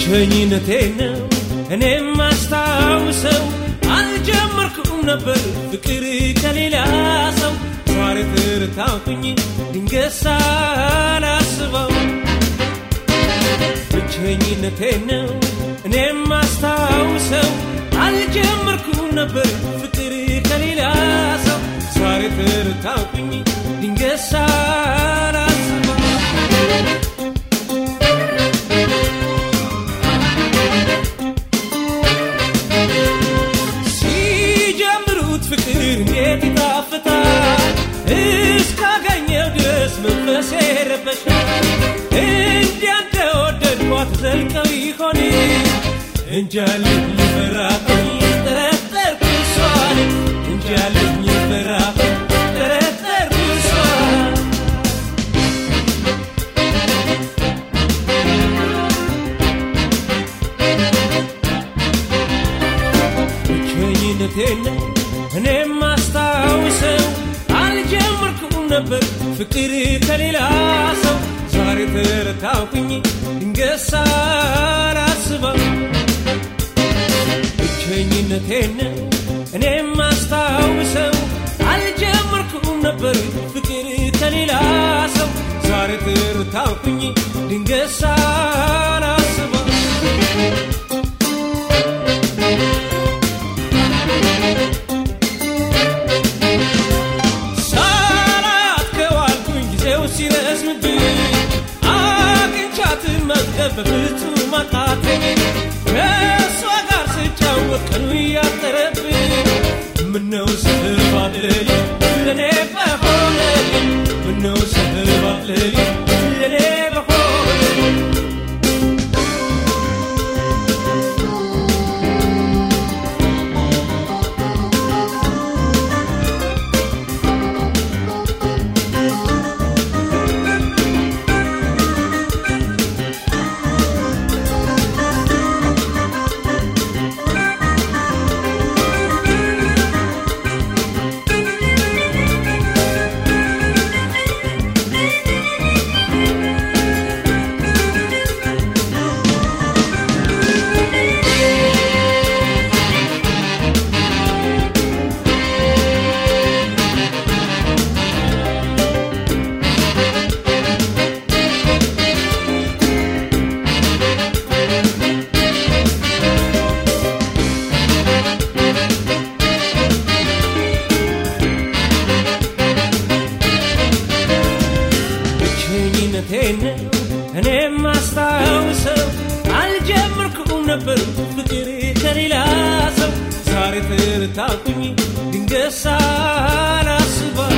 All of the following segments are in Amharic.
ብቸኝነቴን ነው እኔም ማስታውሰው አልጀመርኩም ነበር ፍቅር ከሌላ ሰው ዛሬ ትርታኩኝ ድንገት ሳላስበው ብቸኝነቴን ነው እኔም ማስታውሰው አልጀመርኩም ነበር ፍቅር ከሌላ ሰው ዛሬ ትርታኩኝ ድንገት ሳላስበው ሲጀምሩት ፍቅር እንዴት ይጣፍጣል እስካገኘው ድረስ መንፈሴ ረበሻል እንዲያ እንደወደድኳት ዘልቀው ይሆን እንጃልኝ ልፈራብኝ ጠረጠርኩ እሷን እንጃልኝ ልፈራብኝ ጠረጠርኩ እሷን ብቸኝነቴን እኔም ማስታውሰው አልጀመርኩም ነበር ፍቅር ከሌላ ሰው ዛሬ ተረታኩኝ ድንገት ሳላስበው ብቸኝነቴን እኔም ማስታውሰው አልጀመርኩም ነበር ፍቅር ከሌላ ሰው ዛሬ ተረታኩኝ ድንገት ሳላስበው ሳላት ከዋልኩኝ ጊዜው ሲረዝምብኝ አግኝቻት መዝገብ በፍጹም አቃተኝ ከእሷ ጋር ስጫወት ቀኑ እያጠረብኝ ምነው ስባልልኝ ለእኔ በሆነልኝ ምነው ስባልልኝ ለእኔ በሆነልኝ ብቸኝነቴን እኔም ማስታውሰው አልጀመርኩም ነበር ፍቅር ከሌላ ሰው ዛሬ ትርታኩኝ ድንገት ሳላስበው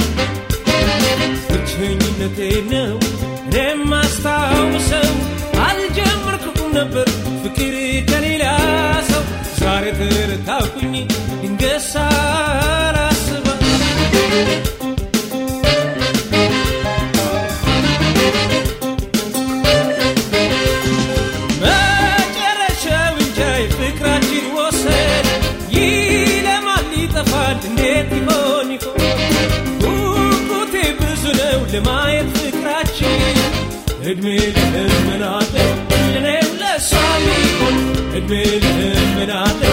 ብቸኝነቴን ነው እኔም ማስታውሰው አልጀመርኩም ነበር ፍቅር ከሌላ ሰው ዛሬ ትርታኩኝ ድንገት ሳላስበው መጨረሻው እንጃ የፍቅራችን ወሰን ይለማል ይጠፋል እንዴት ይሆን ይሆን ጉጉቴ ብዙ ነው ለማየት ፍቅራችን እድሜ ለህመናለ ለኔም ለሷም ይሆን እድሜ ለህመናለ